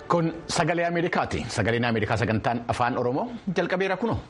Kun sagalee Ameerikaati. Sagaleen Ameerikaa sagantaan afaan Oromoo jalqabeera kuno.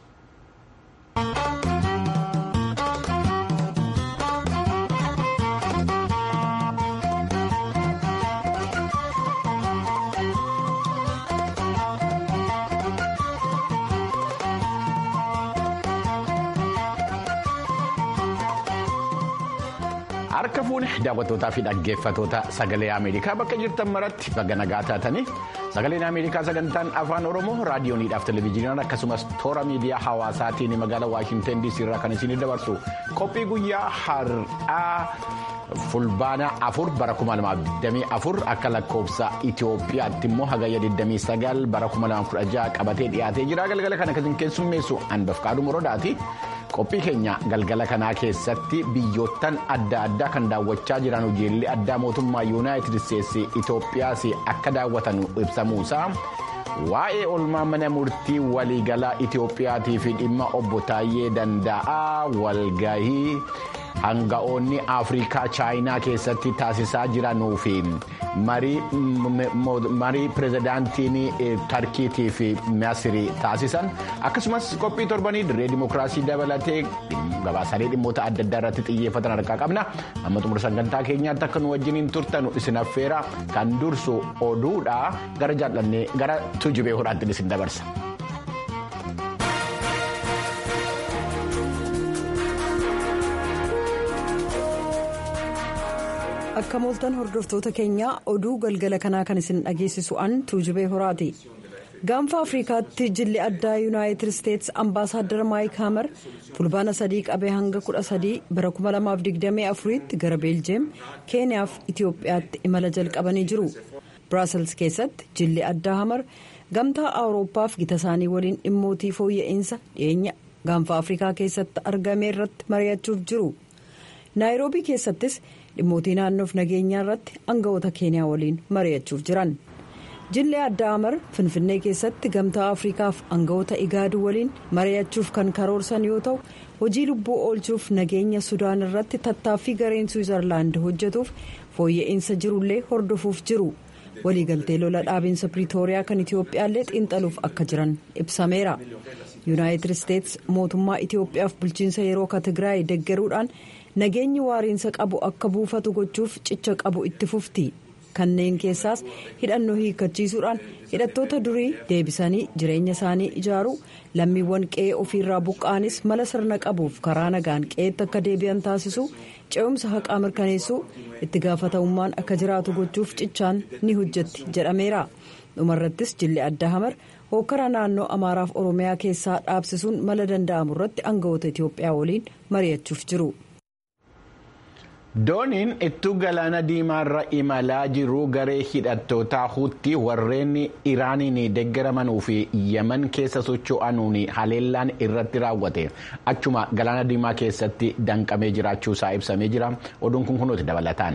Harka fuune daawwattootaa fi dhaggeeffatoota sagalee Ameerikaa bakka jirtan maratti baga nagaa taatanii sagaleen Ameerikaa sagantaan afaan Oromoo raadiyooniidhaaf televezyiiniidhaan akkasumas toora miidiyaa hawaasaatiin magaalaa Waashinten DC irraa kan isin dabarsu qophii guyyaa har'aa fulbaana afur bara 2024 akka lakkoofsa Itoophiyaatti immoo hagayya 29 bara 2016 qabatee dhiyaatee jira galgala kana kan keessummeessu Anbafqaaduu Morodaati. qophii keenya galgala kanaa keessatti biyyoottan adda addaa kan daawwachaa jiran hojiilee addaa mootummaa yuunaayitid isteetsi itoophiyaas akka daawwatan ibsamuusaa waa'ee oolmaa mana murtii waliigalaa itoophiyaatii fi dhimma obbo Taayyee Danda'aa walgahii hanga'oonni afrikaa chaayinaa keessatti taasisaa jiranuu fi marii pirezidaantiin tarkiitii fi masirii taasisan akkasumas qophii torbanii dirree dimookiraasii dabalatee gabaasaalee dhimmoota adda addaa irratti xiyyeeffatan harkaa qabna amma xumura sagantaa keenyaatti akka nu wajjiniin turtanu isin affeera kan dursu oduudha gara jaallannee gara tujubee hodhaatti isin dabarsa. akka mooltan hordoftoota keenyaa oduu galgala kanaa kan isin dhageessisu an tuujubee horaati gaanfa afrikaatti jilli addaa yuunaayitid isteetsi ambaasaaddar maayik haamar fulbaana sadii qabee hanga kudha sadii bara 2024 tti gara beeljeem keeniyaaf itiyoophiyaatti imala jalqabanii jiru biraasels keessatti jilli addaa hamar gamtaa awurooppaaf gita isaanii waliin dhimmootii fooyya'insa dhiyeenya gaanfa afrikaa keessatti argame irratti mari'achuuf jiru naayiroobii keessattis. dhimmootii naannoof nageenyaa irratti aangawoota keeniyaa waliin mari'achuuf jiran jilli addaa hamar finfinnee keessatti gamtaa afrikaaf aangawoota igaaduu waliin mari'achuuf kan karoorsan yoo ta'u hojii lubbuu oolchuuf nageenya sudaan irratti tattaaffii gareen suwizarlaand hojjetuuf fooyya'insa jirullee hordofuuf jiru waliigaltee lola dhaabinsa piriitooriyaa kan itiyoophiyaallee xiinxaluuf akka jiran ibsameera yuunaayitid isteetsi mootummaa itiyoophiyaaf bulchiinsa yeroo katigraay deggeruudhaan. nageenyi waariinsa qabu akka buufatu gochuuf cicha qabu itti fufti kanneen keessaas hidhannoo hiikkachiisuudhaan hidhattoota durii deebisanii jireenya isaanii ijaaruu lammiiwwan qe'ee ofiirraa buqqa'anis mala sirna qabuuf karaa nagaan qe'eetti akka deebi'an taasisuu ce'umsa haqaa mirkaneessuu itti gaafatamummaan akka jiraatu gochuuf cichaan ni hojjetti jedhameera dhumarrattis jilli adda hamar hokkara naannoo amaaraaf oromiyaa keessaa dhaabsisuun mala danda'amu irratti aangawoota itiyoophiyaa waliin mari'achuuf jiru. dooniin ittuu galaana diimaarra imalaa jiru garee hidhattootaa huutii warreen iraaniin deeggaramanuu fi yemen keessa socho'anuun haleellaan irratti raawwate achuma galaana diimaa keessatti danqamee jiraachuusaa ibsamee jira oduun kun kunuuti dabalataan.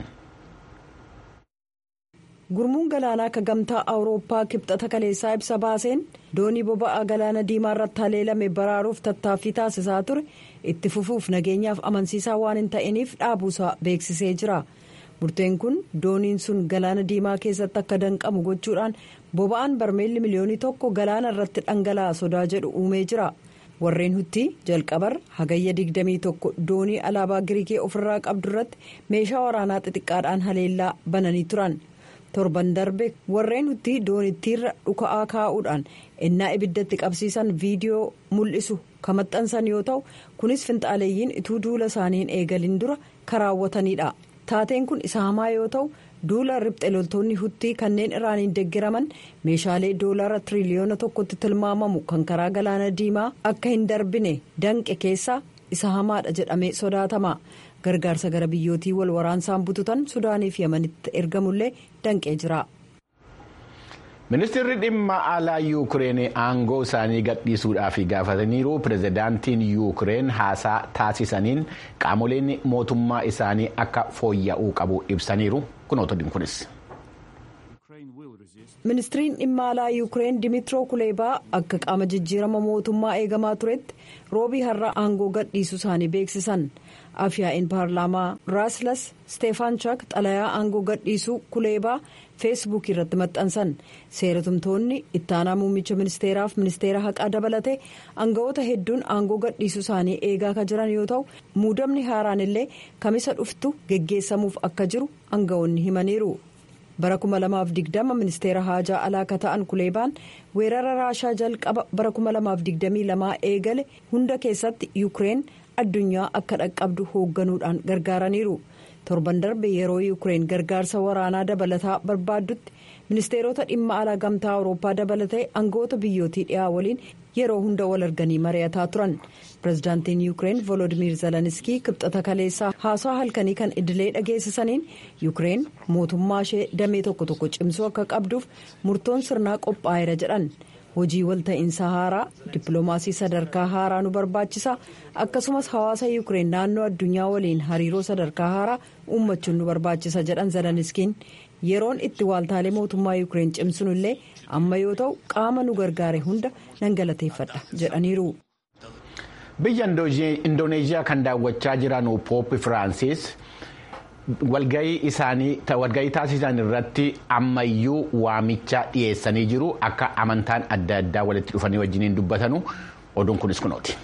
gurmuun galaanaa akka gamtaa awurooppaa kibxata kaleessaa ibsa baaseen doonii boba'aa galaana diimaa irratti haleelame baraaruuf tattaaffii taasisaa ture itti fufuuf nageenyaaf amansiisaa waan hin ta'iniif dhaabuusaa beeksisee jira murteen kun dooniin sun galaana diimaa keessatti akka danqamu gochuudhaan boba'aan barmeelli miliyoonii tokko galaana irratti dhangala'a sodaa jedhu uumee jira warreen hutti jalqabar hagayya 21 doonii alaabaa giriikii ofirraa qabdu irratti meeshaa waraanaa xixiqqaadhaan haleellaa bananii turan. torban darbe warreen hutti doonittiirra dhuka'aa kaa'uudhaan ennaa ibiddatti qabsiisan viidiyoo mul'isu kan maxxansan yoo ta'u kunis finxaaleeyyiin ituu duula isaaniin eegalin dura karaawwatanidha taateen kun isa hamaa yoo ta'u duula ribxe loltoonni huttii kanneen iraaniin deeggaraman meeshaalee doolaara tiriliyoona tokkotti tilmaamamu kan karaa galaana diimaa akka hin darbine danqe keessaa isa hamaadha jedhamee sodaatama. gargaarsa gara biyyootii wal waraansaan bututan sudaaniif yamanitti ergamullee danqee jira. ministeerri dhimma alaa yuukireen aangoo isaanii gadhiisuudhaaf gaafataniiru pirezidaantiin yuukireen haasaa taasisaniin qaamoleen mootummaa isaanii akka fooyya'uu qabu ibsaniiru kunoota kunis. ministiriin dhimma alaa yuukireen dimitiroo kuleebaa akka qaama jijjiirama mootummaa eegamaa turetti roobii har'a aangoo gadhiisuu isaanii beeksisan afyaa'in paarlaamaa raaslas steefaanchaak xalayaa aangoo gadhiisuu kuleebaa feesbuukii irratti maxxansan seeratumtoonni ittaanaa muummicha ministeeraaf ministeera haqaa dabalatee aanga'oota hedduun aangoo gadhiisuu isaanii eegaa kan jiran yoo ta'u muudamni haaraan illee kamisa dhuftu geggeessamuuf akka jiru aanga'oonni himaniiru. bara 2020 ministeera haajaa alaa akka ta'an kuleebaan weerara raashaa jalqaba bara 2022 eegale hunda keessatti yuukireen addunyaa akka dhaqqabdu hoogganuudhaan gargaaraniiru torban darbe yeroo yuukireen gargaarsa waraanaa dabalataa barbaaddutti ministeerota dhimma alaa gamtaa awurooppaa dabalatee aangoota biyyootii dhiyaa waliin yeroo hunda wal arganii mari'ataa turan pirezidaantiin yuukireen volodimir zeleniskii kibxata kaleessaa haasaa halkanii kan idilee dhageessisaniin yuukireen mootummaa ishee damee tokko tokko cimsuu akka qabduuf murtoon sirnaa qophaa'eera jedhan hojii walta'iinsa haaraa dippiloomaasii sadarkaa haaraa nu barbaachisa akkasumas hawaasa yuukireen naannoo addunyaa waliin hariiroo sadarkaa haaraa uummachuun nu barbaachisa jedhan zeleniskiin yeroon itti waaltaalee mootummaa yuukireen cimsinu illee amma yoo ta'u qaama nu gargaare hunda nan galateeffadha jedhaniiru. biyya indooneeziyaa kan daawwachaa jiran pooppi firaansis walgahii isaanii walgahii taasisan irratti ammayyuu waamicha dhiyeessanii jiru akka amantaan adda addaa walitti dhufanii wajjiniin dubbatanu oduun kunis kunooti.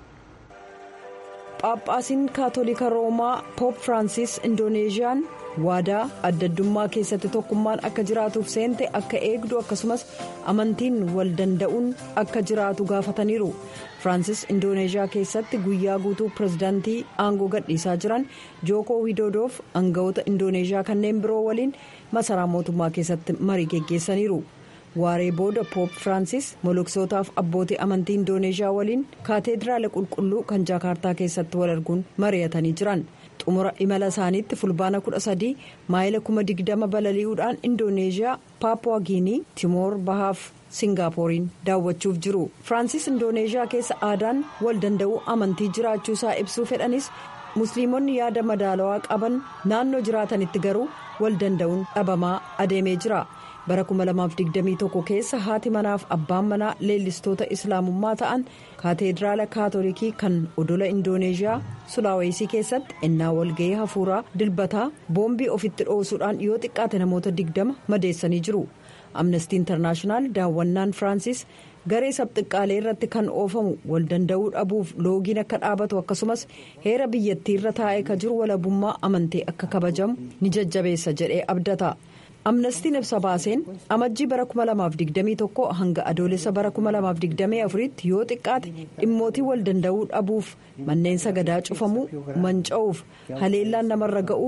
Phaaphaasiin kaatolika roomaa poop firaansis indoneeziyaan waadaa adda addummaa keessatti tokkummaan akka jiraatuuf seente akka eegdu akkasumas amantiin wal danda'uun akka jiraatu gaafataniiru firaansis indooneeziyaa keessatti guyyaa guutuu pirezidaantii aangoo gadhiisaa jiran jookoo widoodoof aangawoota indooneeziyaa kanneen biroo waliin masaraa mootummaa keessatti marii geggeessaniiru. waaree booda poop firaansis moloksootaaf abbootii amantii indooneeziyaa waliin kaateediraala qulqulluu kan jaakaartaa keessatti wal arguun mari'atanii jiran xumura imala isaaniitti fulbaana 13 maayila 2020 balali'uudhaan indooneeziyaa paapuwaa giinii timoor bahaaf singaaporiin daawwachuuf jiru firaansis indooneeziyaa keessa aadaan wal danda'uu amantii jiraachuu isaa ibsuu fedhanis musliimonni yaada madaalawaa qaban naannoo jiraatanitti garuu wal danda'uun dhabamaa adeemee jira. bara 2021 keessa haati manaaf abbaan manaa leellistoota islaamummaa ta'an kaateediraala kaatolikii kan odola indooneeziyaa sulaawesii keessatti ennaa walga'ii hafuuraa dilbataa boombii ofitti dhoosuudhaan yoo xiqqaate namoota 20 madeessanii jiru amnestii intarnaashinaal daawwannaan firaansis garee sabxiqqaalee irratti kan oofamu wal danda'uu dhabuuf loogiin akka dhaabatu akkasumas heera biyyattii irra taa'ee ka jiru walabummaa amantii akka kabajamu ni jajjabeessa jedhee abdata. amnestiin ibsa baaseen amajjii bara 2021 hanga adoolessa bara 2024 tti yoo xiqqaate dhimmootii wal danda'uu dhabuuf manneen sagadaa cufamuu manca'uuf haleellaan namarra ga'uu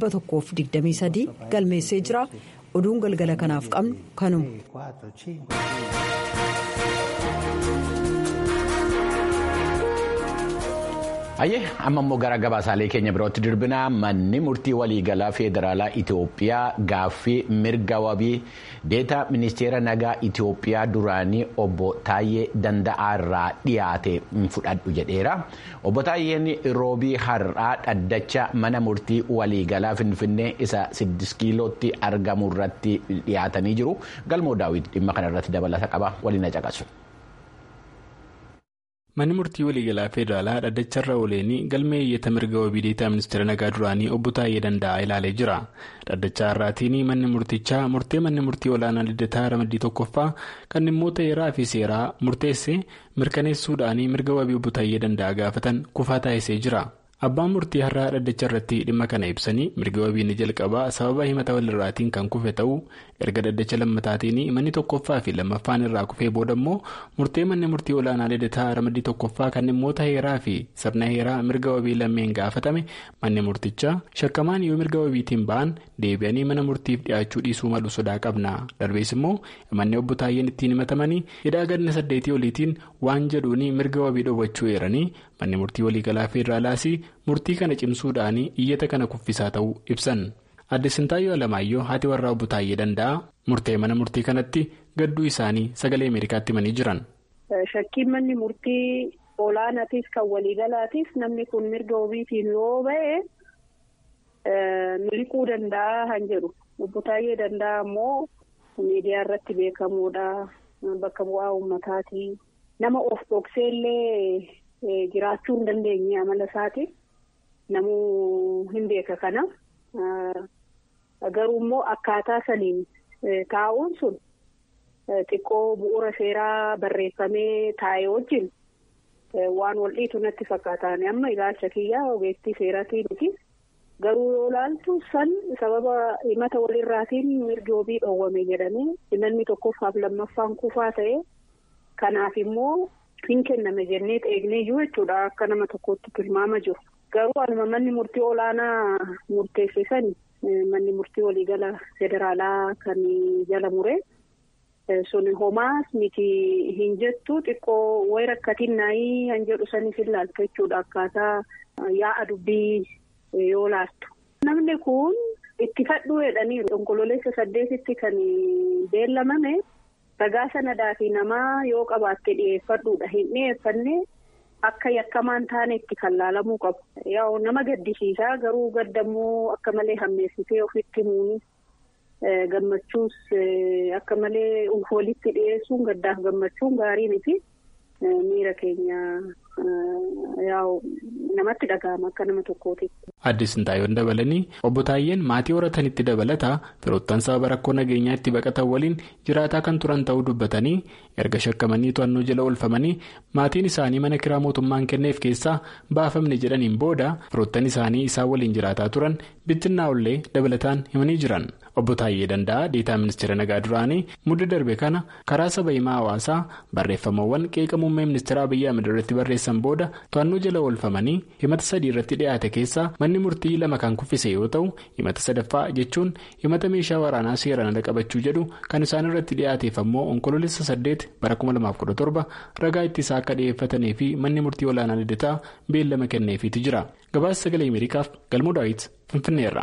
123 galmeessee jira oduun galgala kanaaf qabnu kanuma. Hayyee amma immoo gara gabaasaalee keenya birootti dirbinaa manni murtii waliigalaa federaalaa Itoophiyaa gaaffii mirga wabii deetaa ministeera nagaa Itoophiyaa duraanii obbo Taayyee Danda'aa irraa dhiyaate fudhadhu jedheera. Obbo Taayyeen roobii har'aa dhaddacha mana murtii waliigalaa Finfinnee isa 6 kiilootti argamu irratti dhiyaatanii jiru. Galmoo daawwiti dhimma kana irratti dabalata qaba waliin caqasu. manni murtii waliigalaa federaalaa dhaddacharra ooleenii galmee iyyata mirga wabii deetaa ministeera nagaa duraanii obbo Taayyee Danda'aa ilaalee jira dhaddacha har'aatiin manni murtichaa murtee manni murtii olaanaa liddataa ramaddii tokkoffaa kan dhimmoota heeraa fi seeraa murteesse mirkaneessuudhaan mirga wabii obbo Taayyee Danda'aa gaafatan kufaa taasisee jira. abbaan murtii har'aa dhaddacha irratti dhimma kana ibsanii mirga wabiin jalqabaa sababa himata walirraatiin kan kufe ta'uu erga dhaddacha lammataatiin manni tokkoffaa fi lammaffaan irraa kufee booda immoo murtee manni murtii olaanaa liddataa ramaddii tokkoffaa kan dhimmoota heeraa fi sirna heeraa mirga wabii lammeen gaafatame manni murtichaa shakkamaan yoo mirga wabiitiin ba'an deebi'anii mana murtiif dhiyaachuu dhiisuu malu sodaa qabna darbees immoo manni obbo Taayyeen ittiin himatamanii hidhaa ganna saddeetii oliitiin waan jedhuun mirga wabii dhoowwachuu eeranii manni murtii waliigalaa federaalaas murtii kana cimsuudhaan iyyata kana kuffisaa ta'uu ibsan adde sintaayyoo alamaayyoo haati warraa obbo Taayyee Danda'aa murtee mana murtii kanatti gadduu isaanii sagalee ameerikaatti himanii jiran. shakkiin manni murtii olaanaatiif kan waliigalaatiif namni kun mirga wabiitiin yoo ba'e miliquu danda'a han jedhu obbo Taayyee Danda'aa immoo miidiyaa irratti beekamuudha bakka bu'aa uummataati nama of dhokseellee jiraachuu hin dandeenye amala isaati namuu hin beeka kana garuu immoo akkaataa saniin taa'uun sun xiqqoo bu'uura seeraa barreeffamee taa'e wajjin waan wal dhiitu natti fakkaatan amma ilaalcha kiyyaa ogeettii seeraatiin miti. Garuu yoo ilaaltu san sababa himata walirraatiin mirgi wabii dhoowwame jedhamee himanni tokkoffaaf lammaffaan kufaa ta'e kanaaf immoo hin kenname jennee eegnee jiru jechuudha akka nama tokkotti tilmaama jiru. Garuu anuma manni murtii olaanaa murteessisan manni murtii waliigala federaalaa kan jala mure sun homaas miti hin jettu xiqqoo wayi rakkatiin naayii han jedhu sanis ilaaltu jechuudha akkaataa yaa'a dubbii. yoo laattu. Namni kun itti fadhuu jedhaniiru. Onkololeessa saddeetitti kan beellamame ragaa sanadaa fi namaa yoo qabaatte dhiyeeffadhuudha. Hin dhiyeeffanne akka yakkamaan taane itti kan laalamuu qabu. Yaa nama gaddisiisaa garuu gaddammoo akka malee hammeessitee ofitti himuunis gammachuus akka malee walitti dhiyeessuun gaddaaf gammachuun gaarii miti. Miira keenya yaa'u namatti dhaga'ama akka nama tokkooti. Addis Sintaayoon dabalanii obbo Taayyeen maatii horatanitti dabalataa firoottan sababa rakkoo nageenyaa itti baqatan waliin jiraataa kan turan ta'uu dubbatanii erga shakkamanii to'annoo jala oolfamanii maatiin isaanii mana kiraa mootummaan kenneef keessaa baafamne jedhaniin booda firoottan isaanii isaan waliin jiraataa turan bittinnaa'ullee dabalataan himanii jiran. Obbo Taayyee Danda'a Deetaa Ministeera Nagaa duraanii mudda darbe kana karaa saba himaa hawaasaa barreeffamawwan qeeqa muummee ministeera Abiyyi Ahmed irratti barreessan booda to'annoo jala oolfamanii himata sadii irratti dhiyaate keessaa manni murtii lama kan kuffise yoo ta'u himata sadaffaa jechuun himata meeshaa waraanaa seeraan ala qabachuu jedhu kan isaan irratti dhiyaateef ammoo onkoloolessa saddeet bara 2017 ragaa ittisaa akka dhiyeeffatanii fi manni murtii olaanaa lidataa beellama kenneefiitu jira gabaasa sagalee ameerikaaf galmoo daawit finfinneerra.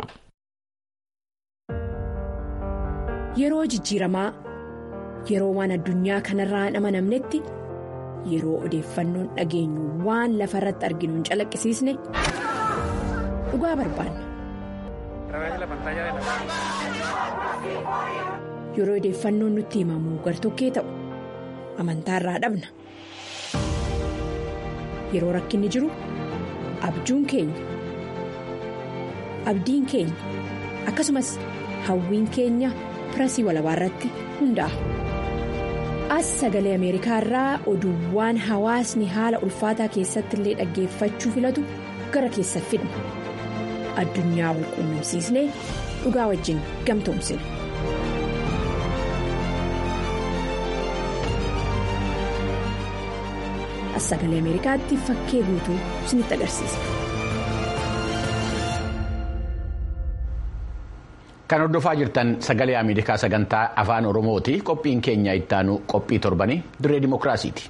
Yeroo jijjiiramaa yeroo waan addunyaa kanarraa hin amanamnetti yeroo odeeffannoon dhageenyu waan lafa irratti arginu hin calaqqisiisne dhugaa barbaanna. Yeroo odeeffannoon nutti himamu gartokkee ta'u amantaarraa dhabna. Yeroo rakkinni jiru abjuun keenya abdiin keenya akkasumas hawwiin keenya. pirasii walabaa irratti hundaa'a. As sagalee Ameerikaa irraa oduuwwan hawaasni haala ulfaataa keessatti illee dhaggeeffachuu filatu gara keessa fidna. Addunyaa wal quunnamsiisnee dhugaa wajjin gamtoomsina. As sagalee Ameerikaatti fakkee guutuu isinitti agarsiisa. Kan hordofaa jirtan sagalee Ameerikaa sagantaa afaan Oromooti. Qophiin keenya ittaanu qophii torbanii dirree dimookiraasiiti.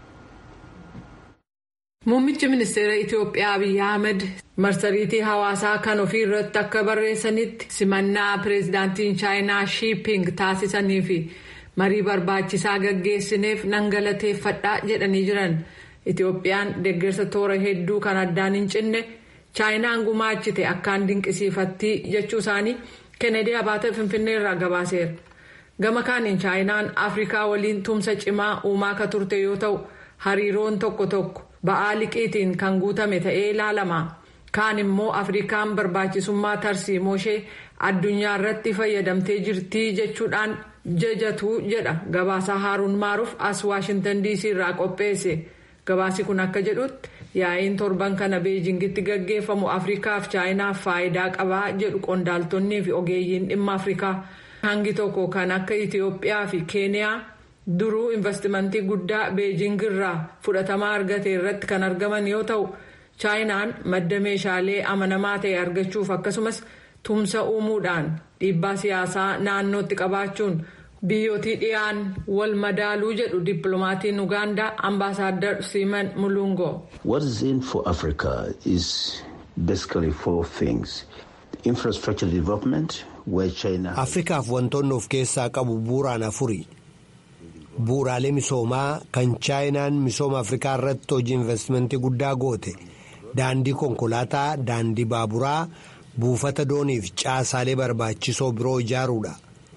Muummichi ministeera Itoophiyaa Abiyyi Ahmed marsariitii hawaasaa kan ofii irratti akka barreessanitti simannaa pireezidaantiin chaayinaa shiiping taasisanii fi marii barbaachisaa gaggeessineef nan galateeffadhaa jedhanii jiran. Itoophiyaan deeggarsa toora hedduu kan addaan hin cinne chaayinaan gumaachite akkaan dinqisiifattii jechuu isaanii. kennedy abaata finfinnee irraa gabaaseera gama kaaniin chaayinaan afrikaa waliin tumsa cimaa uumaa ka turte yoo ta'u hariiroon tokko tokko ba'aa liqiitiin kan guutame ta'ee ilaalama kaan immoo afrikaan barbaachisummaa tarsiimoo ishee addunyaa irratti fayyadamtee jirtii jechuudhaan jajatu jedha gabaasaa haaruun maaruuf as waashintan diisii irraa qopheesse gabaasi kun akka jedhutti. yaa'iin torban kana beejingitti gaggeeffamu afrikaaf chaayinaaf faayidaa qabaa jedhu qondaaltonnii fi ogeeyyiin dhimma afrikaa hangi tokko kan akka itiyoophiyaa fi keeniyaa duruu investimentii guddaa beejingirraa fudhatamaa argate irratti kan argaman yoo ta'u chaayinaan madda meeshaalee amanamaa ta'e argachuuf akkasumas tumsa uumuudhaan dhiibbaa siyaasaa naannootti qabaachuun. biyyootii dhiyaan wal madaaluu jedhu dippiloomatiin ugaandaa ambaasaadar siiman mulungo. what is in for africa is basically four things infrastructure development where china. afrikaaf wantoonni of keessaa qabu bu'uuraan afuri bu'uuraalee misoomaa kan chaayinaan misooma afrikaa irratti hojii investimentii guddaa goote daandii konkolaataa daandii baaburaa buufata dooniif caasaalee barbaachisoo biroo ijaaruudha.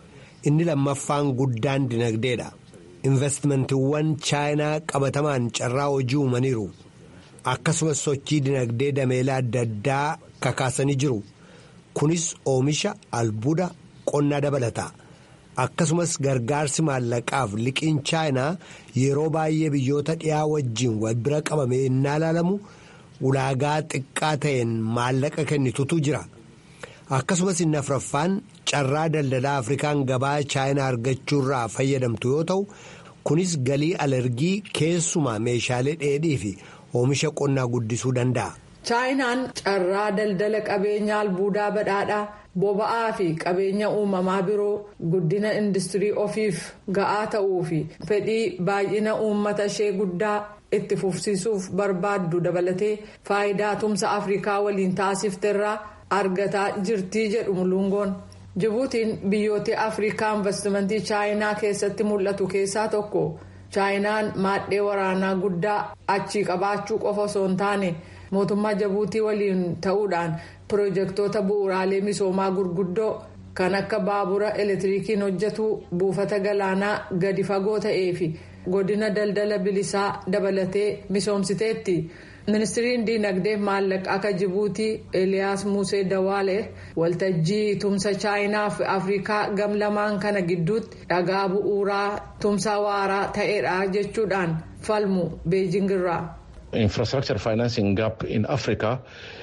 inni lammaffaan guddaan dinagdeedha investmentiiwwan chaayinaa qabatamaan carraa hojii uumaniiru akkasumas sochii dinagdee dameelaa adda addaa kakaasanii jiru kunis oomisha albuuda qonnaa dabalata akkasumas gargaarsi maallaqaaf liqiin chaayinaa yeroo baay'ee biyyoota dhiyaa wajjiin wal bira qabame innaa ilaalamu ulaagaa xiqqaa ta'een maallaqa kennitutu jira akkasumas inni afraffaan carraa daldalaa afrikaan gabaa chaayinaa argachuurraa fayyadamtu yoo ta'u kunis galii alergii keessumaa meeshaalee dheedhii fi oomisha qonnaa guddisuu danda'a. chaayinaan carraa daldala qabeenya albuudaa badhaadhaa boba'aa fi qabeenya uumamaa biroo guddina industirii ofiif ga'aa ta'uu fi fedhii baay'ina uummata ishee guddaa itti fufsiisuuf barbaaddu dabalatee faayidaa tumsa afrikaa waliin taasifteerraa argataa jirtii jedhu mulungoon. jibuutiin biyyoota afrikaa investimentii chaayinaa keessatti mul'atu keessaa tokko chaayinaan maadhee waraanaa guddaa achii qabaachuu qofa osoo hin taane mootummaa jibuutii waliin ta'uudhaan pirojektoota bu'uuraalee misoomaa gurguddoo kan akka baabura elektirikiin hojjetu buufata galaanaa gadi fagoo ta'ee fi godina daldala bilisaa dabalatee misoomsiteetti. ministiriin diinagdee maallaqa akka jibuutii eliyaas musee dawaale waltajjii tumsa chaayinaa fi afrikaa gam lamaan kana gidduutti dhagaa bu'uuraa tumsa waaraa ta'eedha jechuudhaan falmu beejingirraa. infrastructure financing gap in africa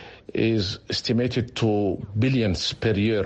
is estimated to billions per year.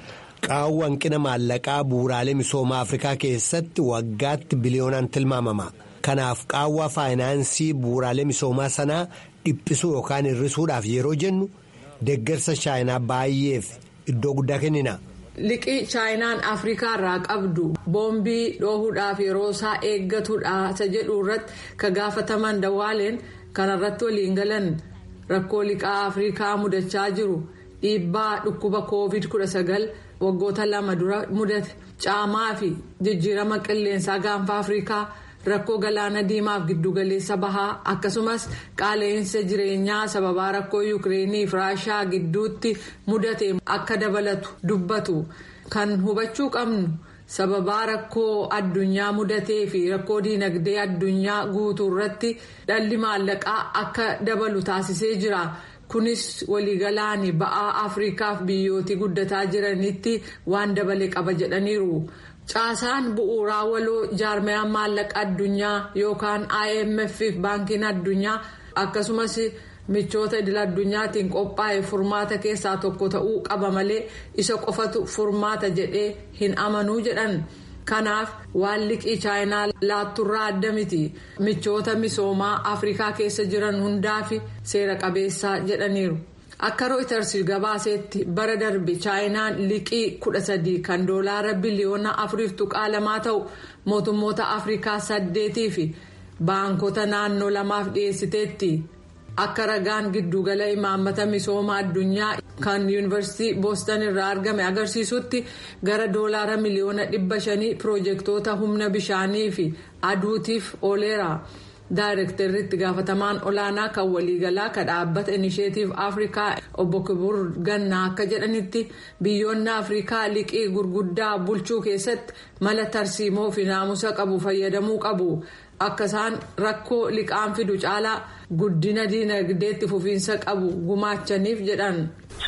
qaawwa hanqina maallaqaa bu'uuraalee misoomaa afrikaa keessatti waggaatti biliyoonaan tilmaamama. kanaaf qaawwa faayinaansii bu'uuraalee misoomaa sanaa dhiphisuu yookaan hir'isuudhaaf yeroo jennu deeggarsa chaayinaa baay'eef iddoo guddaa kennina. liqii chaayinaan afrikaa irraa qabdu boombii dhoohuudhaaf yeroo isaa eeggatudha isa jedhu irratti ka gaafataman dawaaleen kanarratti waliin galan rakkoo liqaa afrikaa mudachaa jiru dhiibbaa dhukkuba covid 19 waggoota lama dura mudate caamaa fi jijjiirama qilleensaa gaanfa afrikaa. rakkoo galaana diimaaf giddugaleessa bahaa akkasumas qaala'insa jireenyaa sababaa rakkoo yuukireenii fi raashaa gidduutti mudate akka dabalatu dubbatu kan hubachuu qabnu sababaa rakkoo addunyaa mudatee fi rakkoo diinagdee addunyaa guutuu irratti dhalli maallaqaa akka dabalu taasisee jira. kunis waliigalaan ba'aa afrikaaf biyyootii guddataa jiranitti waan dabale qaba jedhaniiru. caasaan bu'uuraa waloo jaarmayaan maallaqa addunyaa yookaan imf fi baankiin addunyaa akkasumas michoota idil addunyaatiin qophaa'e furmaata keessaa tokko ta'uu qaba malee isa qofatu furmaata jedhee hin amanuu jedhan kanaaf waan liqii chaayinaa laatturraa adda miti michoota misoomaa afrikaa keessa jiran hundaaf seera qabeessaa jedhaniiru. akka rooyiters gabaasetti bara darbe chaayinaan liqii kudha sadii kan doolaara biliyoona afuriif tuqaa lamaa ta'u mootummoota afrikaa saddeetii fi baankota naannoo lamaaf dhiyeessiteetti akka ragaan giddugala imaammata misooma addunyaa kan yuunivarsiitii boostan irraa argame agarsiisutti gara doolaara miliyoona dhibba shanii piroojeektoota humna bishaanii fi aduutiif ooleera. daayirektarri itti gaafatamaan olaanaa kan waliigalaa kan dhaabbata inisheetiif afrikaa obbo kibur gannaa akka jedhanitti biyyoonni afrikaa liqii gurguddaa bulchuu keessatti mala tarsiimoo fi naamusa qabu fayyadamuu qabu akka isaan rakkoo liqaan fidu caalaa guddina diinagdeetti fufiinsa qabu gumaachaniif jedhan.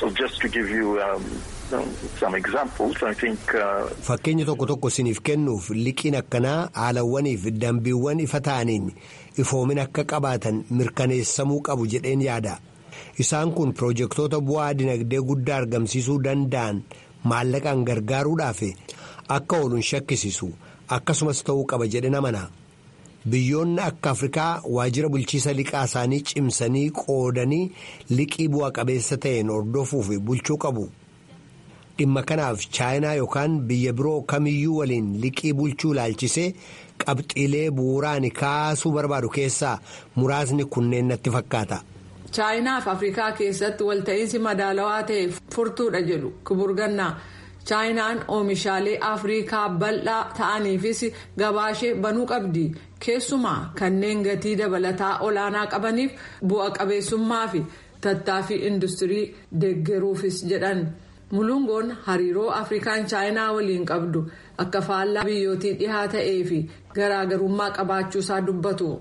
fakkeenya tokko tokko isiniif kennuuf liqiin akkanaa haalawwaniif dambiiwwan ifa ta'aniin ifoomina akka qabaatan mirkaneessamuu qabu jedheen yaada isaan kun piroojeektoota bu'aa dinagdee guddaa argamsiisuu danda'an maallaqaan gargaaruudhaaf akka ooluun shakkisiisu akkasumas ta'uu qaba jedheen amana biyyoonni akka afrikaa waajjira bulchiisa liqaa isaanii cimsanii qoodanii liqii bu'a qabeessa ta'een hordofuu fi bulchuu qabu. dhimma kanaaf chaayinaa yookaan biyya biroo kamiyyuu waliin liqii bulchuu ilaalchisee qabxiilee bu'uuraan kaasuu barbaadu keessaa muraasni kunneen natti fakkaata. chaayinaaf afrikaa keessatti walta'iinsi madaalawaa ta'e furtuudha jedhu kibur gannaa chaayinaan oomishaalee afrikaa bal'aa ta'aniifis gabaashee banuu qabdi keessumaa kanneen gatii dabalataa olaanaa qabaniif bu'a qabeessummaa fi tattaaffii industirii deeggaruufis jedhan. mulungoon hariiroo afrikaan chaayinaa waliin qabdu akka faallaa biyyootii dhihaa ta'ee fi garaagarummaa qabaachuusaa dubbatu.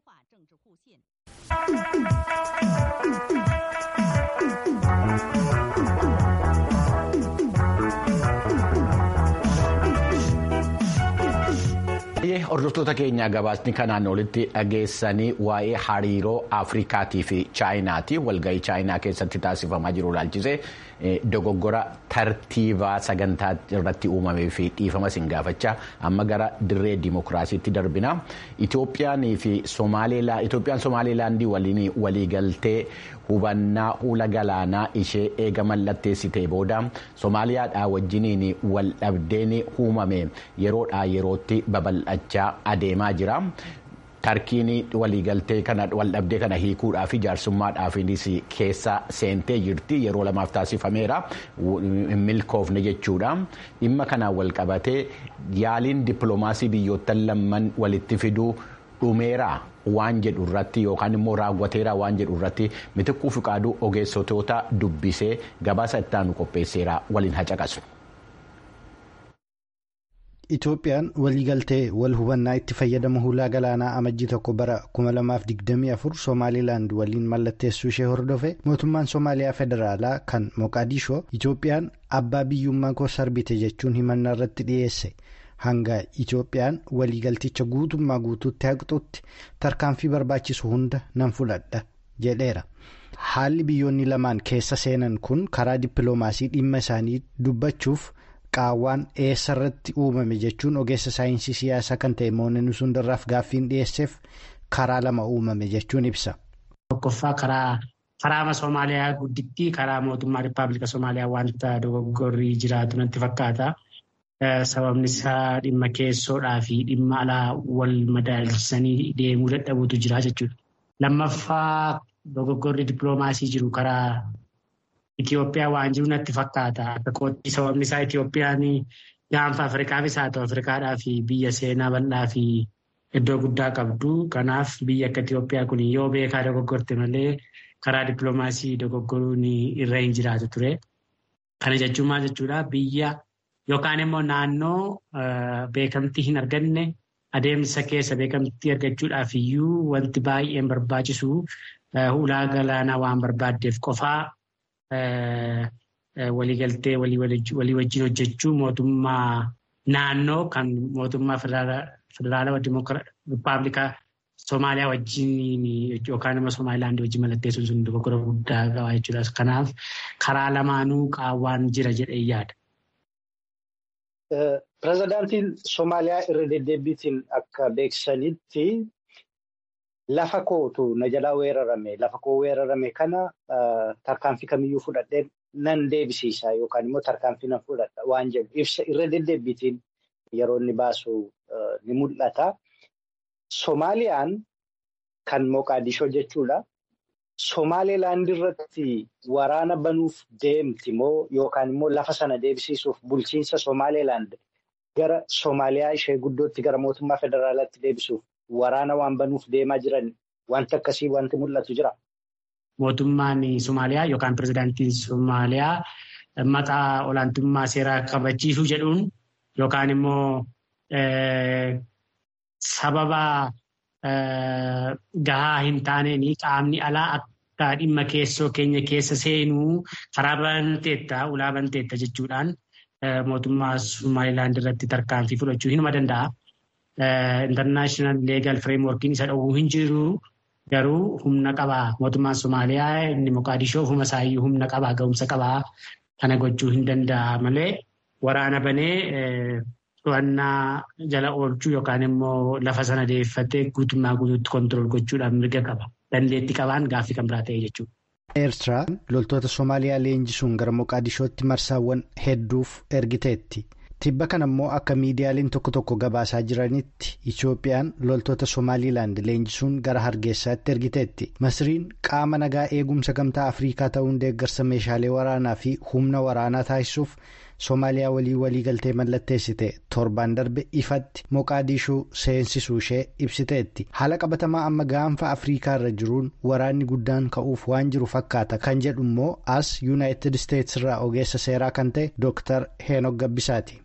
hordoftoota keenyaa gabaasni kanaan olitti dhageessanii waa'ee hariiroo afrikaatii fi chaayinaati walgahii chaayinaa keessatti taasifamaa jiru ilaalchise dogoggora tartiibaa sagantaa irratti uumamee fi dhiifama siin gaafachaa amma gara dirree dimokiraasiitti darbina itoophiyaan fi itoophiyaan somaaliilaandii waliin waliigaltee hubannaa huula galaanaa ishee eega mallatteessitee booda somaaliyaadhaa wajjiniin wal dhabdeen uumame yeroodhaa yerootti babal'achaa adeemaa jira. tarkiin waliigaltee kana waldhabdee kana hiikuudhaaf jaarsummaadhaafinis keessa seentee jirti yeroo lamaaf taasifameera milkoofne jechuudha dhimma kanaan wal qabatee yaaliin dippiloomaasii biyyoottan lamman walitti fiduu dhumeera waan jedhu irratti yookaan immoo raawwateera waan jedhu irratti mitikkuu fiqaaduu ogeessitoota dubbisee gabaasa ittaanu qopheesseera waliin hacaqasu. Itoophiyaan waliigaltee wal hubannaa itti fayyadama hulaa galaanaa amajjii tokko bara 2024 Somaaliilaand waliin mallatteessuu ishee hordofe mootummaan Somaaliyaa federaalaa kan Moqaadishoo Itoophiyaan abbaa biyyummaa koo sarbite jechuun himannaa irratti dhiyeesse hanga Itoophiyaan waliigalticha guutummaa guutuutti haqxutti tarkaanfii barbaachisu hunda nan fudhadha jedheera. Haalli biyyoonni lamaan keessa seenan kun karaa dippiloomaasii dhimma isaanii dubbachuuf. qaawwaan eessa irratti uumame jechuun ogeessa saayinsii siyaasaa kan ta'e mooneen sundarraaf gaaffiin dhiyeesseef karaa lama uumame jechuun ibsa. Tokkoffaa karaa karaama Somaaliyaa guddittii karaa mootummaa Rippaabilika Somaaliyaa wanta dogoggorrii jiraatu natti fakkaata. Sababni isaa dhimma keessoodhaa fi dhimma alaa wal madaalchisanii deemuu dadhabuutu jira jechuudha. Lammaffaa dogoggorri dippiloomaasii jiru karaa. Itoophiyaa waan jiru natti fakkaata. Akka kootti sababni isaa Itoophiyaan gaanfa Afrikaafis haa ta'u Afrikaadhaa fi biyya seenaa bal'aa fi iddoo guddaa qabdu. Kanaaf biyya akka Itoophiyaa kun yoo beekaa dogoggorte malee karaa dippiloomaasii dogoggoruun irra hin jiraatu ture. Kana jechuun maal jechuudha biyya yookaan immoo naannoo beekamtii hin arganne adeemsa keessa beekamtii argachuudhaaf iyyuu wanti baay'een barbaachisu ulaa galaanaa waan barbaaddeef qofaa. waliigaltee walii wajjin hojjechuu mootummaa naannoo kan mootummaa federaalaa rippaabilikaa Somaaliyaa wajjin yookaan immoo Somaalilaandii wajjin mallatteessuun sun dogoggora guddaa qaba jechuudha. Kanaaf karaa lamaanuu qaawwaan jira jedhee yaada. Pireezidaantiin Somaaliyaa irra deddeebiitiin akka beeksisanitti lafa kootu na jalaa weerarame lafa koo weerarame kana tarkaanfii kamiyyuu fudhadhee nan deebisiisa yookaan immoo tarkaanfii nan fudhadha waan jedhu ibsa irra deddeebiitiin yeroo inni baasu ni mul'ata. Somaaliyaan kan Moqaadishoo jechuudha. Somaalilaand irratti waraana banuuf deemti moo yookaan immoo lafa sana deebisiisuuf bulchiinsa Somaalilaand gara Somaaliyaa ishee guddootti gara mootummaa federaalaatti deebisuuf waraana waan banuuf deemaa jiran wanti akkasii wanti mul'atu jira. Mootummaan Somaaliyaa yookaan pirezidaantiin Somaaliyaa maqaa olaantummaa seeraa kabachiisuu jedhuun yookaan immoo sababa gahaa hin taaneen qaamni alaa akka dhimma keessoo keenya keessa seenuu karaa banteetta ulaa banteetta jechuudhaan mootummaa Somaalilaand irratti tarkaanfii fudhachuu hinuma danda'a. Internaashinaal leegal fireemworkiin isa dhowwuu hin jiru garuu humna qabaa mootummaan Somaaliyaa inni Moqaadishoo ofuma isaayyuu humna qabaa ga'umsa qabaa kana gochuu hin danda'a malee waraana banee to'annaa jala oolchuu yookaan immoo lafa sana deeffatee guutummaa guutuutti kontirool gochuudhaan mirga qaba. Dandeettii qabaan gaaffii kan biraa ta'e jechuudha. Eertiraan loltoota Somaaliyaa leenjisuun gara Moqaadishootti marsaawwan hedduuf ergiteetti. Tibba kana immoo akka miidiyaaleen tokko tokko gabaasaa jiranitti Itoophiyaan loltoota Somaalilaand leenjisuun gara Hargeysaatti ergiteetti. Masriin qaama nagaa eegumsa gamtaa Afrikaa ta'uun deeggarsa meeshaalee waraanaa fi humna waraanaa taasisuuf Soomaaliyaa walii waliigaltee mallatteessite torbaan darbe ifatti Moqaadishuu seensisuu ishee ibsiteetti. Haala qabatamaa amma gaanfa Afrikaa irra jiruun waraanni guddaan ka'uuf waan jiru fakkaata kan jedhu immoo as Yuunaayitid Isteetsi irraa ogeessa seeraa kan ta'e Dr. Heenok Gabbisaati.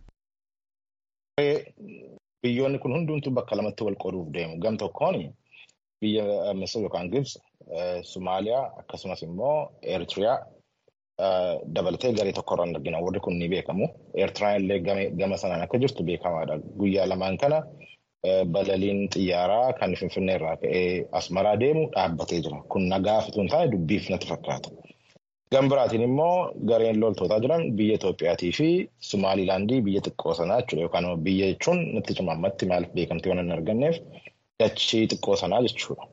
Biyyoonni kun hundumtuu bakka lamatti wal qooduuf deemu. Gam tokkoon biyya Misir yookaan Gibsi, Somaaliyaa akkasumas immoo Eritiriyaa dabalatee garee tokko irraan argina. Warri kun ni beekamu. Eritiriyaan illee gama sanaan akka jirtu beekamaadha. Guyyaa lamaan kana balaliin xiyyaaraa kan Finfinnee irraa ka'ee Asmaraa deemu dhaabbatee jira. Kun nagaa fituun taane dubbiif natti fakkaata. Gama biraatiin immoo gareen loltootaa jiran biyya Itoophiyaatii fi Somaalilaandii biyya xiqqoo sanaa jechuudha. Yookaan biyya jechuun natti cimammatti maaliif beekamtii waan hin arganneef dachii xiqqoo sanaa jechuudha.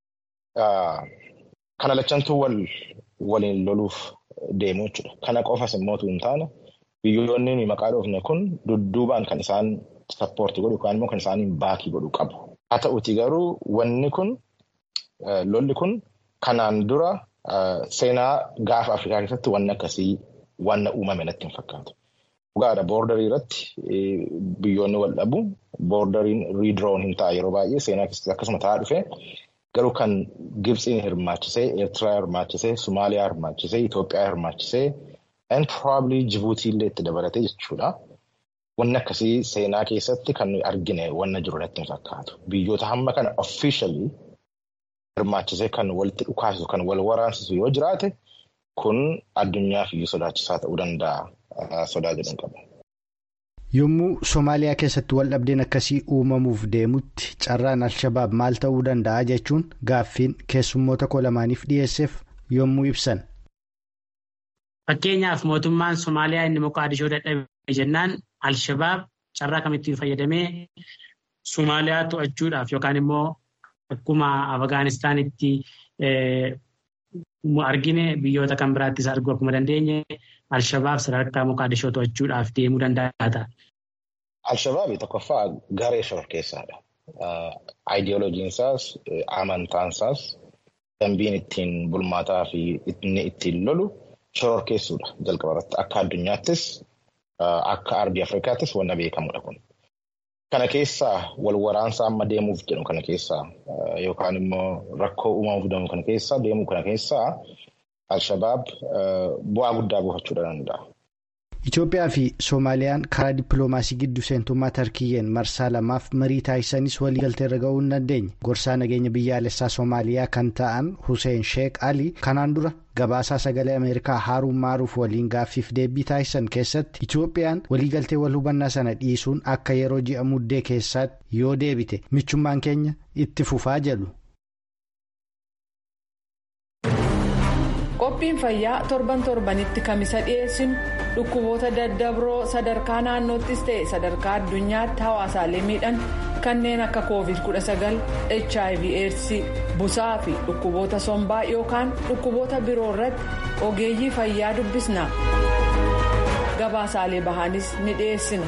Kana lachantuu waliin loluuf deemu jechuudha. Kana qofas immoo hin taane biyyoonni maqaa dhoofne kun dudduubaan kan isaan sappoortii godhu yookaan immoo kan isaaniin baakii godhu qabu. Haa ta'uutii garuu wanni kun lolli kun kanaan dura seenaa gaafa Afrikaa keessatti wanni akkasii wanna uumame natti hin fakkaatu. Dhugaadha boordarii irratti biyyoonni wal dhabu boordariin riidiroon hin ta'a yeroo baay'ee seenaa keessatti akkasuma ta'aa dhufe garuu kan Gibsiin hirmaachisee Eertiraa hirmaachisee Somaaliyaa hirmaachisee Itoophiyaa hirmaachisee and probably Jibuutii illee itti dabalatee jechuudha. Wanni akkasii seenaa keessatti kan nuyi argine wanna jiru natti hin fakkaatu. Biyyoota hamma kana officially hirmaachisee kan walitti dhukaasisu kan wal waraansisu yoo jiraate kun addunyaaf iyyuu sodaachisaa ta'uu danda'a sodaa jedhan qaba. Yommuu Somaaliyaa keessatti wal dhabdeen akkasii uumamuuf deemutti carraan Alshabaab maal ta'uu danda'a jechuun gaaffiin keessummoota koo lamaaniif dhiyeesseef yommuu ibsan. Fakkeenyaaf mootummaan Somaaliyaa inni Moqaadishoo dadhabe jennaan Alshabaab carraa kamittiin fayyadamee Somaaliyaa to'achuudhaaf yookaan immoo akkuma Afgaanistaanitti argine biyyoota kan biraattis arguu akkuma dandeenye Alshabaab sadarkaa Moqaadishoo to'achuudhaaf deemuu danda'a. Alshabaabi tokkoffaa garee shororkeessaadha. Aayidiyooloojiin isaas amantaan isaas dambiin ittiin bulmaataa fi inni ittiin lolu shororkeessuudha jalqaba irratti akka addunyaattis akka arbii Afrikaattis wanna beekamudha kun. Kana keessaa wal waraansa amma deemuuf jedhu kana keessaa yookaan immoo rakkoo uumamuuf deemu kana keessaa deemuu kana keessaa Alshabaab bu'aa guddaa buufachuu danda'a. Itoophiyaa fi Soomaaliyaan karaa dippiloomaasii gidduu seentummaa Tarkiyyeen marsaa lamaaf marii taasisanis waliigaltee irra ga'uu hin dandeenye. Gorsaa nageenya biyyaalessaa Soomaaliyaa kan ta'an Hussein Sheek Ali kanaan dura gabaasaa sagalee Ameerikaa Haaruun Maaruuf waliin gaaffiif deebii taasisan keessatti Itoophiyaan waliigaltee wal hubannaa sana dhiisuun akka yeroo ji'a muddee keessaatti yoo deebite michummaan keenya itti fufaa jedhu. qophiin fayyaa torban torbanitti kamisa dhiyeessinu dhukkuboota daddabroo sadarkaa naannoottis ta'e sadarkaa addunyaatti hawaasaalee miidhan kanneen akka covid 19 hiv aids busaa fi dhukkuboota sombaa yookaan dhukkuboota biroo irratti ogeeyyii fayyaa dubbisna gabaasaalee bahanis ni dhiyeessina.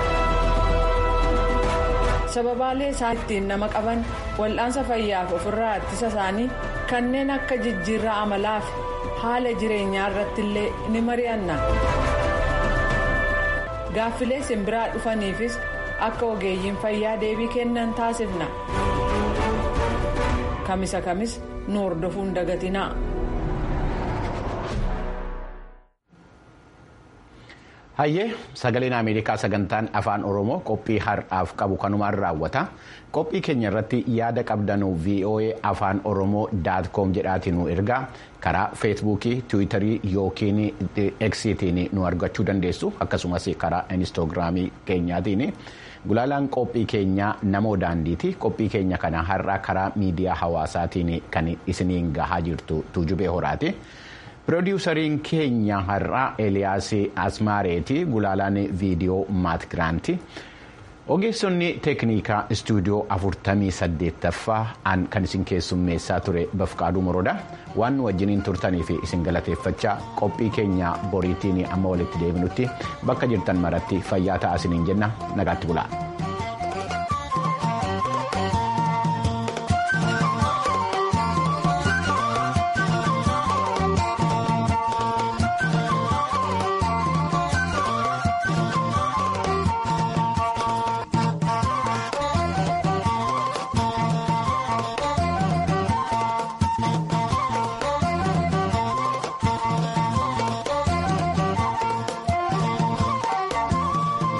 sababaalee isaan ittiin nama qaban wal'aansa fayyaaf ofirraa ittisa isaanii kanneen akka jijjiirraa amalaa fi haala jireenyaa irratti illee ni mari'anna gaaffilee simbiraa dhufaniifis akka ogeeyyiin fayyaa deebii kennan taasifna kamisa kamis nu hordofuun dagatinaa. hayyee sagaleen ameerikaa sagantaan afaan oromoo qophii har'aaf qabu kanumaan raawwata qophii keenya irratti yaada qabdanu voa afaan oromoo daatkoom jedhaatiin nu ergaa karaa feesbuukii tiwiitarii yookiin eksiitiin nu argachuu dandeessu akkasumas karaa inistoogiraamii keenyaatiin gulaalaan qophii keenyaa namoo daandiiti qophii keenya kana har'a karaa miidiyaa hawaasaatiin kan isiniin gahaa jirtu tuujubee horaati. Piroodyuusariin keenya har'aa Eliyaas Asmaareeti gulaalaan viidiyoo Maat Giraanti. Ogeessonni teeknikaa istuudiyoo 48ffaa kan isin keessummeessaa ture Bafqaaduu Morodaa waan nu wajjiniin turtanii fi isin galateeffachaa qophii keenya boriitiin amma walitti deebinutti bakka jirtan maratti fayyaa ta'aa isiniin jenna nagaatti bulaa.